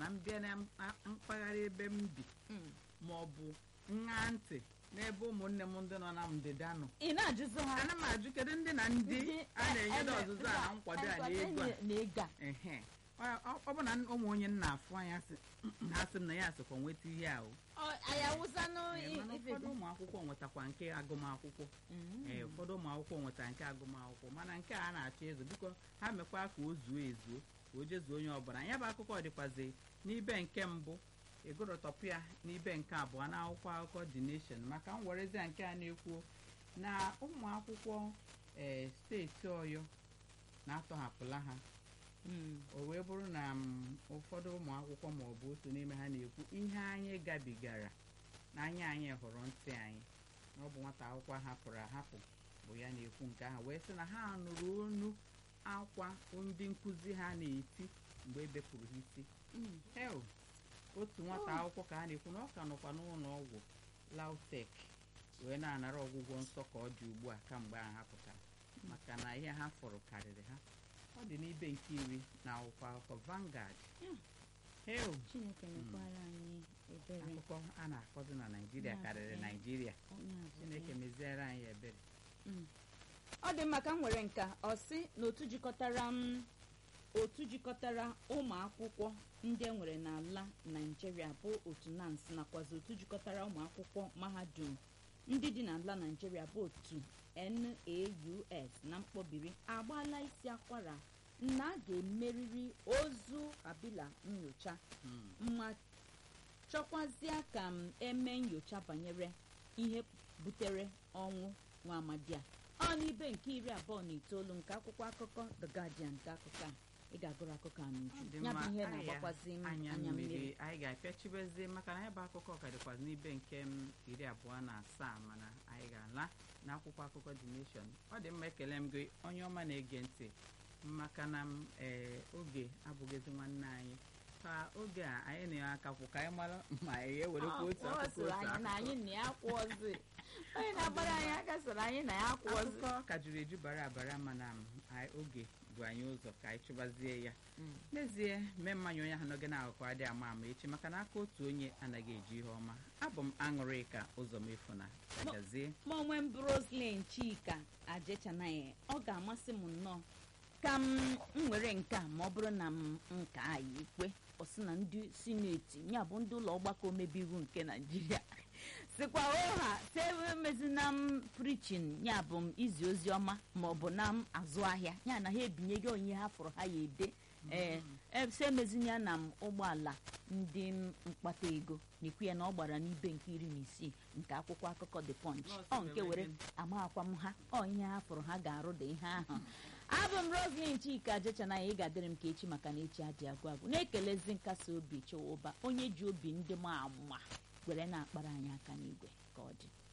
na m bịa na mpa- mpaghara ebe m bi Mm. ma ọ bụ nha ntị n'ebe ụmụnne m ndị nọ na ndịda nọ ị na-ajụzi ha ana m ajụ kedu ndị na ndị Ndị- a na-enyedo e- e- ọzụzụ a na nkwado a na ego a na ego a ehe ọ ọ- ọ bụ na ụmụ onye nna afụ anya sị ha sị m na ya sịkwa nweta ihe ahụ Ọ- anyị awụsanụ i- mana ife ụfọdụ ụmụ akwụkwọ nwetakwa nke agụmakwụkwọ Mm. ee ụfọdụ ụmụ akwụkwọ nwetara nke agụmakwụkwọ mana nke a na-achọ ezo biko ha mekwa ka o zuo ezuo ka o jezuo onye ọbụla ya bụ akụkọ dịkwazi n'ibe nke mbụ egorotọpụ ya n'ibe nke abụọ na akwụkwọ akụkọ The Nation maka m werezia nke a na-ekwu na ụmụ akwụkwọ ee steeti ọyọ na-atọhapụla ha Mm. o wee bụrụ na m, ụfọdụ ụmụ akwụkwọ ma ọ bụ otu n'ime ha na-ekwu ihe anyị gabigara na anya anyị hụrụ ntị anyị na ọ bụ nwata akwụkwọ hapụrụ ahapụ bụ ya na-ekwu nke ahụ wee sị na ha nụrụ onu akwa ndị nkụzi ha na-eti mgbe e bepụrụ ha isi Mm. hel otu nwata akwụkwọ ka ha na-ekwu na ọ ka nọkwa n'ụlọ ọgwụ lautek wee na-anara ọgwụgwọ nsọ ka ọ dị ugbu a kamgbe ahụ ha pụtara maka na ihe ha fọrọ karịrị ha ọ dị n'ibe nke iri na akwụkwọ akụkọ Vanguard Mm. hel chineke mekwara anyị ebere akụkọ a na-akọzi na naijiria Ya, karịrị eh. naijiria onye azụ chineke ya. meziere anyị ebere Mm. ọ dị mma ka m nwere nka ọ sị na otu jikọtara m otu jikọtara ụmụ akwụkwọ ndị e nwere n'ala naijiria bụ otu nans nakwazi otu jikọtara ụmụ akwụkwọ mahadum ndị dị n'ala naijiria bụ otu NAUS na mkpọbiri agbaala isi akwara na a ga-emerịrị ozu kabila nyocha Mm. ma chọkwazịa ka m eme nyocha banyere ihe butere ọnwụ nwa amadi a ọ n'ibe nke iri abụọ na itoolu nke akwụkwọ akụkọ The Guardian nke akụkọ a ị ga-agụrụ akụkọ a Ọ n'uju dị ya bụ mma, ihe anyị na-agbakwazi m anya anya mmiri mmiri anyị ga-apịachibezi maka na ya bụ akụkọ ka dịkwazi n'ibe nke m iri abụọ na asaa mana anyị ga-ala n'akwụkwọ akụkọ The Nation ọ dị mma ekele m gị onye ọma na-ege ntị maka na m ee oge abụghịzi nwanne anyị ka oge a anyị na ya akakwụ ka anyị mara ma anyị ewerekwa otu Ọ akụkọ sịrị otu anyị na akụkọ anyị na ya kwụọzi onye na-agbara anyị aka sịrị anyị na ya kwụọzi akụkọ ka juru eju bara abara mana m, anyị- oge bụ anyị ụzọ ka anyị chụbazie ya Mm. n'ezie mee mmanya onye ahụ n'oge na-akụkọ adịghị ama ama echi maka na aka otu onye anaghị eji ihe ọma abụ m aṅụrịka ụzọ mefu na agazie ma onwe m Roslyn Chika ajechanaghị ọ ga-amasị m nnọọ ka m m nwere nke a ma ọ bụrụ na m nke a ya ekwe ọ sị na ndị sineti ya bụ ndị ụlọ ọgbakọ omebe iwu nke naijiria sikwa ụha semezina m prichin ya bụ m izi ozi ọma ma ọ bụ na m azụ ahịa ya na ha ebinye gị onye ha fụrụ ha ya ede ee ese emezinya na m ụgbọala ndị m mkpata ego na-ekwu ya na ọ gbara n'ibe nke iri na isii nke akwụkwọ akụkọ the punch Nọọsụ ọ nke were were gịnị? amaakwa m ha ọ ihe ha fụrụ ha ga-arụ dị ihe ahụ abụ m roslyn chika jechana ya ị ga-adịrị m ka echi maka na echi adị agwụ agwụ na-ekelezi nkasi obi chọwa ụba onye ji obi ndị ma ama were na-akpara anyị aka n'igwe ka ọ dị